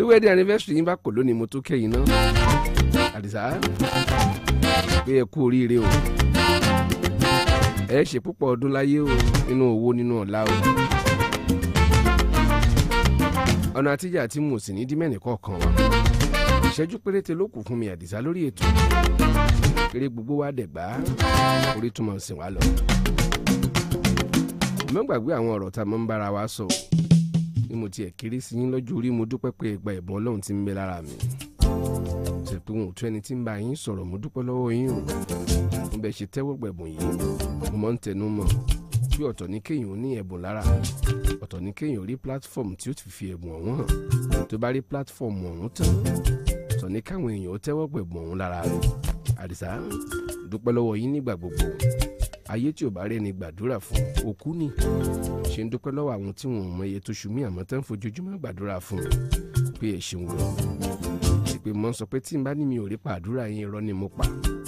wedding anniversary yín bá kò lónìí mo tó kẹ́yìn náà àdìsá pé ẹ kú oríire o ẹ ṣe púpọ̀ ọdún láyé o nínú owó nínú ọ̀la o ọ̀nà àtijọ́ àti mo sì ní dímẹ́nì kọ̀ọ̀kan wa ìṣẹ́jú péréte ló kù fún mi àdìsá lórí ètò eré gbogbo wa dẹ̀ gbá orí túmọ̀ sí wa lọ. mo gbàgbé àwọn ọ̀rọ̀ tá a mọ̀ ń bára wa sọ bí mo tiẹ̀ kéré sí yín lọ́jọ́ orí mo dúpẹ́ pé ẹgbà ẹ̀bùn ọlọ́run ti ń bẹ lára mi ṣe pé wọn ò tún ẹni tí ń bá yín sọ̀rọ̀ mo dúpẹ́ lọ́wọ́ yín o mo bẹ̀ ṣe tẹ́wọ́ gbẹ̀bùn yìí mo mọ̀ ń tẹnu mọ́ bí ọ̀tọ̀ ní kéèyàn ó ní ẹ̀bùn lára ọ̀tọ̀ ní kéèyàn rí platform tí ó ti fi ẹ̀bùn ọ̀hún hàn tó bá rí platform ọ̀hún tán ọ̀tọ̀ ní káwọn èèyàn ó tẹ́wọ́ gbẹ̀bùn ọ̀hún lára rẹ̀ àdìsá dúpẹ́ lọ́wọ́ yín nígbà gbogbo ayé tí ò bá rẹ́ni gbàdúrà fún òkú ni ṣe ń dúpẹ́ lọ́wọ́ àwọn tí wọn ò mọ iye tó ṣù mí àmọ́ tán fojoojúmọ́ gbàdúrà fún pé ẹ̀ ṣeun lọ sí pé mo ń sọ pé tí n bá ní mi ò rí pa àdúrà yín irọ́ ni mo pa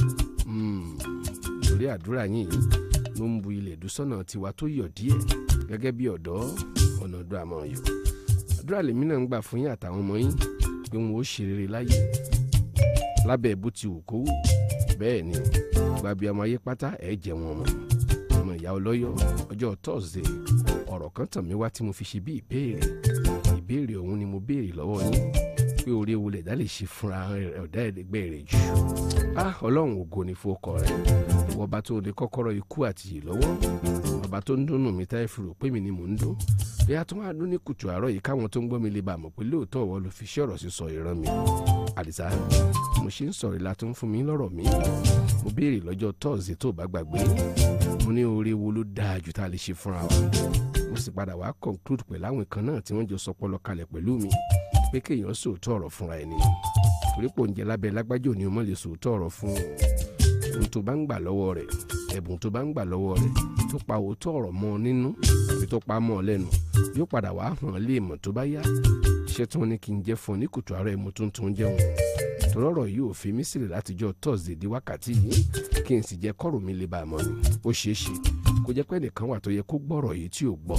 torí àdúrà yín yìí ló ń bu ilẹ̀ ìdúsọ́nà tiwa tó yọ̀ díẹ̀ gẹ́gẹ́ bí ọ̀dọ́ ọ̀nà ọdún àmọ́ yọ̀ àdúrà lèmi náà ń gbà fún yín àtàwọn ọmọ yín pé wọn ó ṣe rere láyé lábẹ́ bó ti wù kó wù bẹ́ẹ̀ ni gbàbí ọmọ ayé pátá ẹ̀ jẹ́ wọn mọ́ ọmọ ìyá ọlọ́yọ̀ ọjọ́ tọ́sídẹ̀ ọ̀rọ̀ kan tàn mí wá tí mo fi ṣe bí ìbéèrè ìbéèrè ọ̀hún ni mo béèrè lọ́wọ́ yín pé orí ewu lẹ̀dá lè ṣe fúnra ọ̀dá ẹ̀ẹ́dẹ́gbẹ́ rẹ̀ jù ah ọlọ́run ògo ni fọkọ rẹ̀ ọba tó lè kọ́kọ́rọ́ ikú àti yìí lọ́wọ́ ọba tó ń dùnnú mi táyé fi rò pé mi ni mò ń dún bí a tún wá dún ní kùtù àárọ̀ yìí káwọn tó ń gbọ́ mi lè bá a mọ̀ pé lóòótọ́ ìwọ ló fi ṣe ọ̀rọ̀ sísọ ìran mi àdìsá mo ṣe ń sọ̀rọ̀ ìlà tó ń fún mi lọ́rọ̀ mi mo béèrè lọ́jọ́ tọ́ọ̀sì tó bá gbàgbé mo ní oore wo ló dáa jù tá a lè ṣe fúnra wa mo sì padà wá conclude pẹ̀lú àwọn kan náà tí wọ́n jọ sọpọlọ kalẹ̀ pẹ̀lú mi pé kéèyàn sòótọ́ ọ̀rọ̀ fúnra ẹni torí pò ń jẹ lábẹ́ lágbájò ni o mọ̀ lè sòótọ́ ọ̀rọ̀ fún ohun tó bá ń gbà lọ́wọ́ rẹ̀ ẹ̀bùn tó bá ń gbà lọ́wọ́ rẹ̀ tó pa òótọ́ ọ̀rọ̀ mọ́ ọ nínú àbí tó pa mọ́ ọ lẹ́nu yóò padà wá hàn lé mọ̀ tó bá yá iṣẹ́ tí wọ́n ní kí n jẹ́ fún ọ ní kùtù àárọ̀ ẹ̀ mo tún tún jẹun tọ́lọ́rọ̀ yìí ò fi mí sílẹ̀ látijọ́ thursday di wákàtí yìí kí n sì jẹ́ kọ́rọ̀ mi lè bá a mọ̀ ni ó ṣeé ṣe kó jẹ́ pé nìkan wà tó yẹ kó gbọ́rọ̀ yìí tí ò gbọ́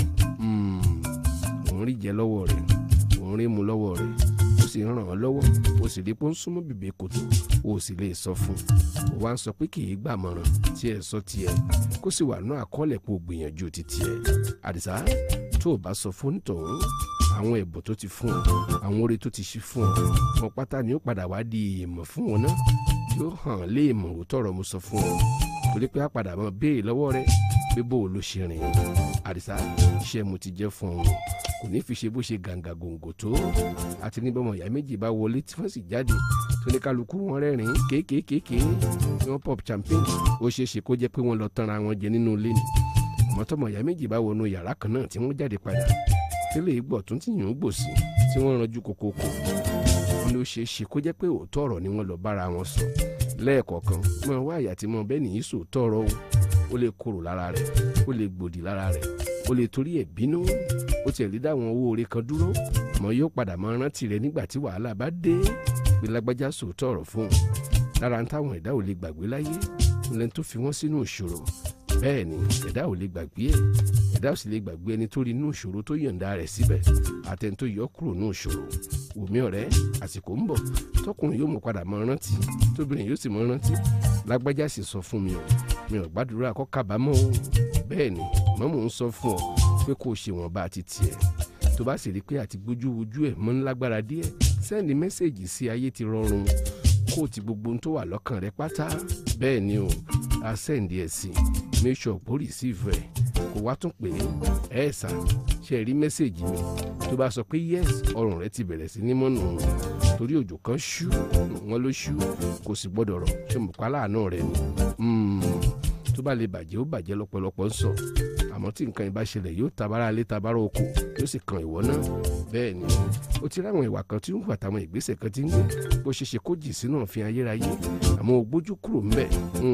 òun rí jẹ lọ́wọ́ rẹ̀ òun rí mu lọ́wọ́ rẹ̀ ó sì ń ràn án lọ́wọ́ ó sì rí pé ó ń súnmọ́ bèbè kòtò ó sì lè sọ fún un ó wá ń sọ pé kì í gbàmọ̀ràn tí ẹ sọ tiẹ̀ kó sì wà ní àkọọ́lẹ̀ pé ó gbìyànjú ti tiẹ̀ àdìsá tó o bá sọ fún tòun àwọn ẹ̀bùn tó ti fún ọ àwọn oore tó ti ṣí fún ọ wọn pátá ni ó padà wá di èèmọ̀ fún wọn náà yóò hàn lé èèmọ̀ òótọ́ ọ̀rọ̀ mo sọ fún ọ torí pé a padà mọ béèrè lọ́wọ́ rẹ pé bó o ló ṣe rìn àdìsá iṣẹ́ mo ti jẹ́ fún ọ kò ní fi ṣe bó ṣe gàǹgà gòǹgò tó àti ní bọ́mọ ìyá méjì bá wọlé tí wọ́n sì jáde tó ní kálukú wọn rẹ́rìn kéékèèkéé ní wọ́n pop champagne ó ṣeé ṣe kó jẹ́ pé wọ́n lọ tanra wọn jẹ nínú ilé ni mọ́tọ́mọ ìyá méjì bá wọnú yàrá kan náà tí wọ́n jáde padà tẹ́lẹ̀ ìgbọ̀ tún ti yàn ó gbòsì tí wọ́n ranjú kokoko wọn ló ṣeé ṣe kó jẹ́ pé òótọ́ ọ̀rọ̀ ni wọ́n lọ bára wọn sọ lẹ́ẹ̀kọ̀ọ̀kan mọ wá àyà tí mo bẹ́ẹ̀ nìyí sòótọ́ ọ̀rọ̀ o ó lè korò lára rẹ̀ ó lè gbòdì lára rẹ̀ ó lè torí ẹ̀ bínú ó tiẹ̀ lè dáwọn owó oore kan dúró mọ yóò padà mọ rántí rẹ̀ nígbà tí wàhálà bá dé pé lágbájá sòótọ́ ọ̀rọ̀ fún un lára ń táwọn ẹ̀dá ò lè gbàgbé láyé lẹ́ni tó fi wọ́n sínú ìṣòro bẹ́ẹ̀ ni ẹ̀dá ò lè gbàgbé ẹ̀ ẹ̀dá ò sì lè gbàgbé ẹni tó rí inú ìṣòro tó yọ̀ǹda rẹ̀ síbẹ̀ àtẹni tó yọ kúrò nínú ìṣòro wòmí ọ̀rẹ́ àsìkò ń bọ̀ tọkùnrin yóò mọ̀ padà mọ rántí tóbìnrin yóò sì mọ rántí lágbájá sì sọ fún mi o mi ò gbàdúrà kó kábàámọ̀ o bẹ́ẹ̀ ni mọ́mọ́ ń sọ fún ọ pé kó o ṣe wọ́n bá ti tiẹ̀ tó bá sì rí pé àti gbójú ojú ẹ̀ mọ́ ńlágbára díẹ̀ sẹ́ndì mẹ́sẹ̀gì sí ayé ti rọrùn kó o ti gbogbo ohun tó wà lọ́kàn rẹ pátá bẹ́ẹ̀ ni o a sẹ́ndì ẹ̀ sí make sure kó receive ẹ̀ kó wá tún pè é ẹ̀ sà ṣe rí mẹ́sẹ̀gì mi tó bá sọ pé yes ọrùn rẹ ti bẹ̀rẹ̀ sí ní mọ́nù torí òjò kan ṣú wọn ló ṣú kò sì gbọ́dọ̀ rọ̀ ṣe mọ̀ pa láàánú rẹ ni tó bá lè bàjẹ́ ó bàjẹ́ lọ́pọ̀lọpọ̀ ń sọ àmọ́ tí nǹkan ìbá ṣẹlẹ̀ yóò tabara lé tabara oko yóò sì kan ìwọ náà bẹ́ẹ̀ ni ó ti ráwọn ìwà kan tí ń wà táwọn ìgbésẹ̀ kan ti ń gbé bó ṣe ṣe kó jì sínú òfin ayérayé àmọ́ ó gbójú kúrò ńbẹ̀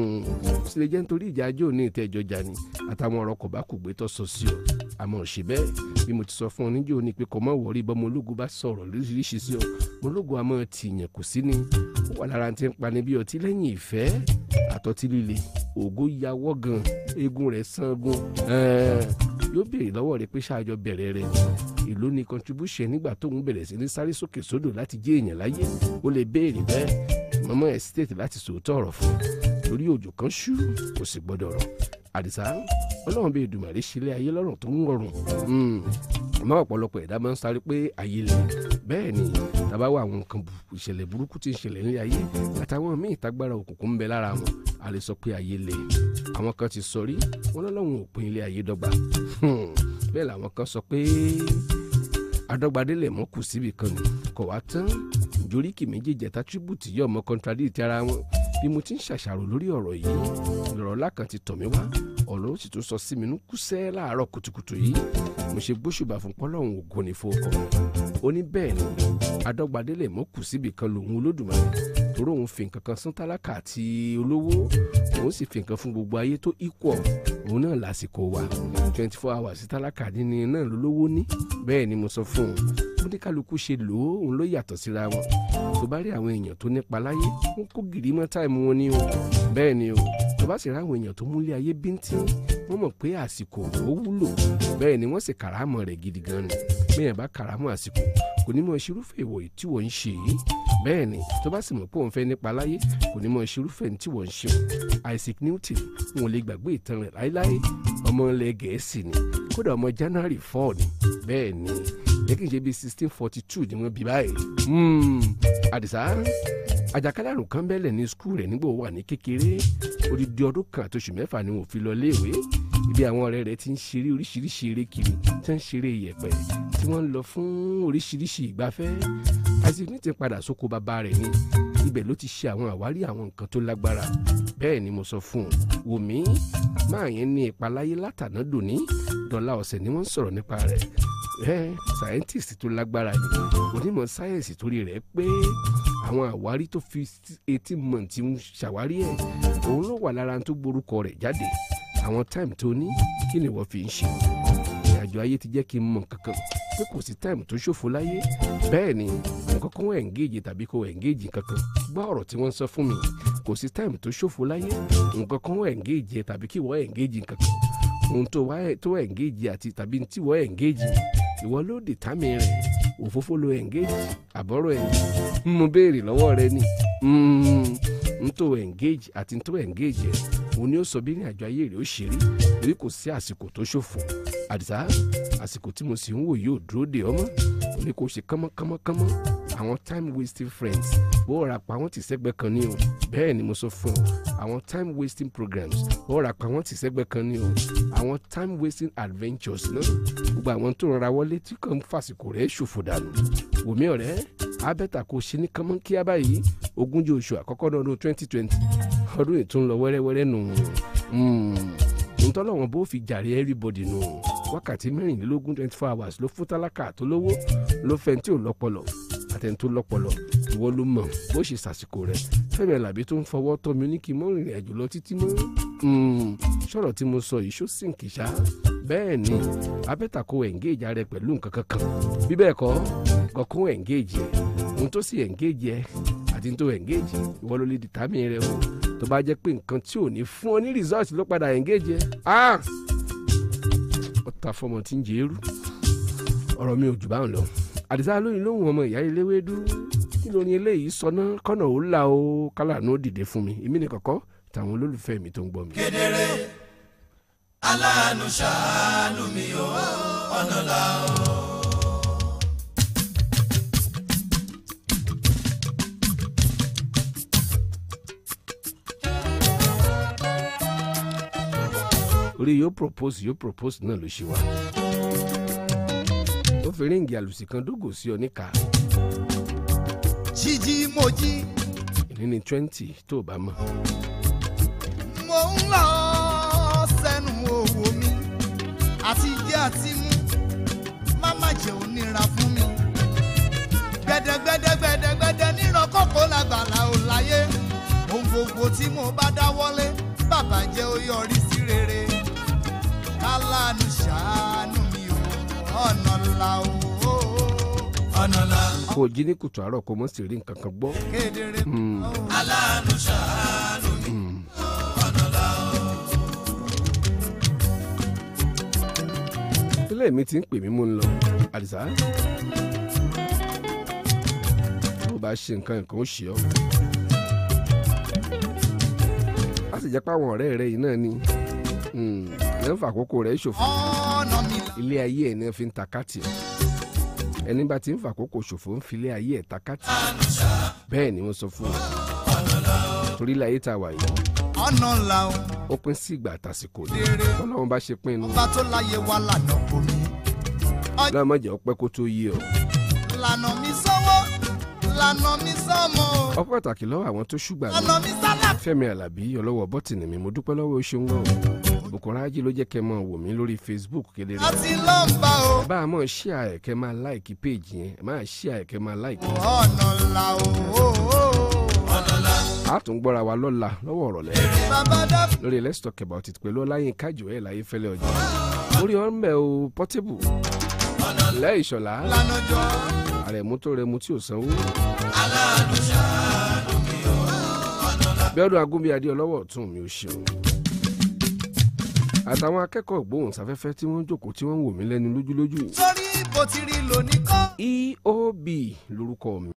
ó sì lè jẹ́ nítorí ìjà ajé òní ìtẹ́jọ́ jà ni àtàwọn ọ̀rọ̀ kò bá kù gbé tó sọ sí ọ àmọ́ ṣe bẹ́ẹ̀ bí mo ti sọ fún ọ níjó ni pé kò mọ̀ wọ̀rí bọ́mọ ológun bá sọ̀rọ̀ lóríṣiríṣi sí ọ mo ológun àmọ́ tìyàn kò sí ni ó wà lára tí ń pani bí ọtí lẹ́yìn ìfẹ́ àtọ́tí líle ògo yawọ́ gan eegun rẹ̀ sangun yóò béèrè lọ́wọ́ rẹ pé ṣáàjọ bẹ̀rẹ̀ rẹ èló ni contribution nígbà tóun bẹ̀rẹ̀ sí ní sáré sókè sódò láti jẹ́ èèyàn láyé ó lè béèrè bẹ́ẹ̀ mọ́mọ́ estate láti sòótọ́ ọ̀rọ̀ fún lórí òjò kan ṣú kò sì gbọ́dọ̀ rọ̀ àdìsá ọlọ́run bíi ìdùmàrè sílé ayé lọ́rùn tó ń rọrùn àmọ́ ọ̀pọ̀lọpọ̀ ẹ̀dá máa ń sáré pé ayé lè bẹ́ẹ̀ ni tàbá wà àwọn nǹkan ìṣẹ̀lẹ̀ burúkú tí ń ṣẹlẹ̀ ní ayé àtàwọn míì tágbára òkùnkùn ń bẹ lára wọn a lè sọ pé ayé lè àwọn kan ti sọ rí wọn lọ́lọ́run òpin ilé ayé dọ́gba bẹ́ẹ̀ làwọn kan sọ pé adọ́gbadélẹ̀ mọ́ kù síbi kan ni kò wá tán ìjóríkì méjèèjì àtàtúbùtì yọ̀ mọ́ contradict ara wọn bí mo ti ń ṣàṣàrò lórí ọ̀rọ̀ yìí ìrọ̀rọ̀ lákan ti tọ̀ mí wá ọ̀rọ̀ ó sì tún sọ sí mi nú kúsẹ́ láàárọ̀ kùtùkùtù yìí mo ṣe gbóṣùbà fún pọ́lọ́hún ògo ní fowókọ̀ ó ní bẹ́ẹ̀ ni adọ́gbadélẹ̀ mọ́ kù síbi kan lòun olódùmarè torí òun fi nǹkan kan sún tálákà àti olówó òun sì fi nǹkan fún gbogbo ayé tó equal òun náà lásìkò wa twenty four hours tálákà níní náà lólówó ní bẹ́ẹ̀ ni mo sọ fún un bó ní kálukú ṣe lò ó òun ló yàtọ̀ síra wọn tó bá rí àwọn èèyàn tó nípa láyé wọn kó gìrì mọ́ táìmù wọn ní o bẹ́ẹ̀ ni o tó bá sì rí àwọn èèyàn tó múlé ayé bíntín wọ́n mọ̀ pé àsìkò ó wúlò bẹ́ẹ̀ ni wọ́n sì kàrámọ̀ rẹ̀ gidi gan ni bẹ́ẹ̀ bá kàrámọ̀ àsìkò kò ní mọ̀ ṣerúfẹ́ ìwọ̀ tí wọ́n ń ṣe yìí bẹ́ẹ̀ ni tó bá sì mọ̀ pé òun fẹ́ nípa láyé kò ní mọ̀ ṣerúfẹ́ tí wọ́n ń ṣe Isaac Newton wọn ò lè gbàgbé ìtàn rẹ̀ láéláé ọmọ ilẹ̀ gẹ̀ẹ́sì ni kódà ọmọ January four ni bẹ́ẹ̀ ni yẹ kí n ṣe bíi sixteen forty two ni wọ́n bí báyìí àdìsá àjàkálẹ̀ àrùn kan bẹ́lẹ̀ ní skul rẹ̀ nígbà wà ní kékeré odidi ọdún kan àti oṣù mẹ́fà ni wọ́n fi lọ léèwé ibi àwọn ọ̀rẹ́ rẹ̀ ti ń ṣeré oríṣiríṣi eré kiri tí wọ́n ń ṣeré yẹ̀pẹ̀ tí wọ́n ń lọ fún oríṣiríṣi ìgbafẹ́ Isaac ní ti padà sóko bàbá rẹ̀ ni ibẹ̀ ló ti ṣe àwọn àwárí àwọn nǹkan tó lágbára bẹ́ẹ̀ ni mo sọ fún un wòmí máa yẹn ní ìpaláyé látàná dòní dọ́là ọ̀sẹ̀ ni wọ́n ń sọ̀rọ̀ nípa rẹ̀ ẹ scientist tó lágbára ni onímọ̀ sáyẹ̀nsì torí rẹ̀ pé àwọn àwárí tó fi eighteen months ń ṣàwárí ẹ̀ òun ló wà lára tó gborúkọ rẹ̀ jáde àwọn time tó ní kí ni wọ́n fi ń ṣe ìrìnàjò ayé ti jẹ́ kí n mọ̀ kankan pé kò sí time tó ṣòfò láyé bẹ́ẹ̀ ni nǹkan kan wọ́n engage tàbí kò engage kankan gbọ́ ọ̀rọ̀ tí wọ́n sọ fún mi kò sí time tó ṣòfò láyé nǹkan kan wọ́n engage tàbí kí wọ́n engage kankan ohun tó wá tó engage àti tàbí tí wọ́n engage ìwọ ló determine rẹ̀ òfófó ló engage àbọ̀rọ̀ ẹ̀ mo béèrè lọ́wọ́ rẹ ni n tó engage àti n tó engage ẹ̀ òun ni ó sọ bí ní àjọ ayé rẹ̀ ó ṣe rí torí kò sí àsìkò tó ṣòfò àdìsá àsìkò tí mo sì ń wò yóò dúró de ọmọ ní kò ṣe kánmọ́kánmọ́kánmọ́ àwọn time wasting friends bó ra pa wọ́n ti sẹ́gbẹ́ kan ní o bẹ́ẹ̀ ni mo sọ fún ọ àwọn time wasting programs bó ra pa wọ́n ti sẹ́gbẹ́ kan ní o àwọn time wasting adventures náà gbogbo àwọn tó rọra wọlé tí kò ń fàsìkò rẹ̀ ṣòfò dànù wòmí ọ̀rẹ́ abẹ́ta kò ṣe ní kánmọ́kíá báyìí ogúnjọ́ oṣù àkọ́kọ́ náà ọdún twenty twenty ọdún ètò ń lọ wẹ́rẹ́wẹ́rẹ́ nù ntọ́lọ́wọ́n bó fi jàre everybody nù wákàtí mẹ́rìnlélógún twenty four hours ló fún tálákà tó lówó ló fẹ́ tí ò lọ́pọlọ àtẹni tó lọ́pọlọ ìwọ ló mọ̀ bó ṣe sàsìkò rẹ̀ fẹ́mi alábí tó ń fọwọ́ tọ́ mi ní kí n mọ́ rìnrìn àjò lọ títí mọ́ sọ̀rọ̀ tí mo sọ yìí ṣó sìnkì ṣá bẹ́ẹ̀ ni abẹ́ta kó engage rẹ pẹ̀lú nǹkan kankan bí bẹ́ẹ̀ kọ́ kọ́kọ́ engage ẹ̀ ohun tó sì engage ẹ̀ àti tó engage ìwọ ló lè determine rẹ o tó bá jẹ́ pé nǹkan tí ò ní fún ọ ní result ló padà engage ẹ̀ ah ọ̀tá fọmọ tí ń jẹ́ eru ọ̀rọ̀ mi ò jù báwọn lọ àdìsá lóyún lóhùn ọmọ ìyá eléwédú kí ló ní eléyìí sọ náà kọ́nà ó là ó kálànà ó dìde fún mi èmi ní kọ̀kọ́ tàwọn olólùfẹ́ mi tó ń gbọ́ mi. kedere aláàánú ṣàánú mi o ọ̀nà là o. orí yóò propose yóò propose náà ló ṣe wá ó fi ríǹgì àlùsì kan dógò sí ọ níka jíjí mo jí ìní ní twenty tó o bá mọ̀ mo ń lọ sẹ́nu owó mi àti jẹ àti mú má má jẹ onira fún mi gbẹdẹgbẹdẹgbẹdẹgbẹdẹ níran kókó làgbàlá ò láyé ohun gbogbo tí mo bá dáwọ́lé bàbá jẹ́ ó yọrí sí rere kálánù ṣàánú mi ò ọ̀nà là ó. ọ̀nà là kó o jí ní kùtù àárọ̀ kó o mọ̀ sí rí nǹkan kan gbọ́. kedere Hmm, aláàánú ṣàánú mi hmm. ọ̀nà là ilé mi ti ń pè mí mú un lọ àdìsá tó bá ṣe nǹkan nǹkan ó ṣe ọ́ a sì jẹ́ pé àwọn ọ̀rẹ́ rẹ yìí náà ni Hmm, ẹ̀ ń fa àkókò rẹ̀ ṣòfò ọ̀nà mi là ilé ayé ẹ̀ ní fi ń ta káàtì ẹ̀ ẹni bá ti ń fa àkókò ṣòfò ń fi ilé ayé ẹ̀ ta káàtì bẹ́ẹ̀ ni wọ́n sọ fún ọ torí ilé ayé tá a wà yìí ọ̀nà là ó ó pín sí ìgbà àtàsìkò ni kedere tọ́lọ́run bá ṣe pín inú ọba tó láyé wa lànà omi lọ́mọdé ọpẹ́ kó tó yé ọ lànà mi sọ́wọ́ lànà mi sọ́mọ ọ pàtàkì lọ́wọ́ àwọn tó ṣùgbà mi lànà mi sálà fẹ́mi alábí ọlọ́wọ́ bọ́tìnì mi mo dúpẹ́ lọ́wọ́ oṣù ńgọ́ Bùkọ́lá Ají ló jẹ́ kẹ́ máa wò mí lórí Facebook kedere àti lọ́mbà o bá a máa ṣí àyẹ̀kẹ́ máa láìkí péèjì yẹn máa ṣí àyẹ̀kẹ́ máa láìkí. ọ̀nà là ó ọ̀nà là a tún gbọ́ra wa lọ́la lọ́wọ́ ọ̀rọ̀ lẹ́ bàbá dábì lórí let's talk about it pẹ̀lú ọláyínká joel ayéfẹ́lẹ́ ọjà orí ọ̀nbẹ o portable lẹ́ ìṣọ̀lá lànà jọ àrẹ̀mú tó rẹmu tí ò sanwó aláàánú ṣàánú mi o ọ̀nà là bíọ́dún agúnbí adé ọlọ́wọ́ ọ̀tún mi ò ṣeun àtàwọn akẹ́kọ̀ọ́ ìgbóhùnsáfẹ́fẹ́ tí wọ́n jókòó tí wọ́n ń wò mí lẹ́nu lójúlójú sórí bó ti rí lónìí kọ́ eob lórúkọ mi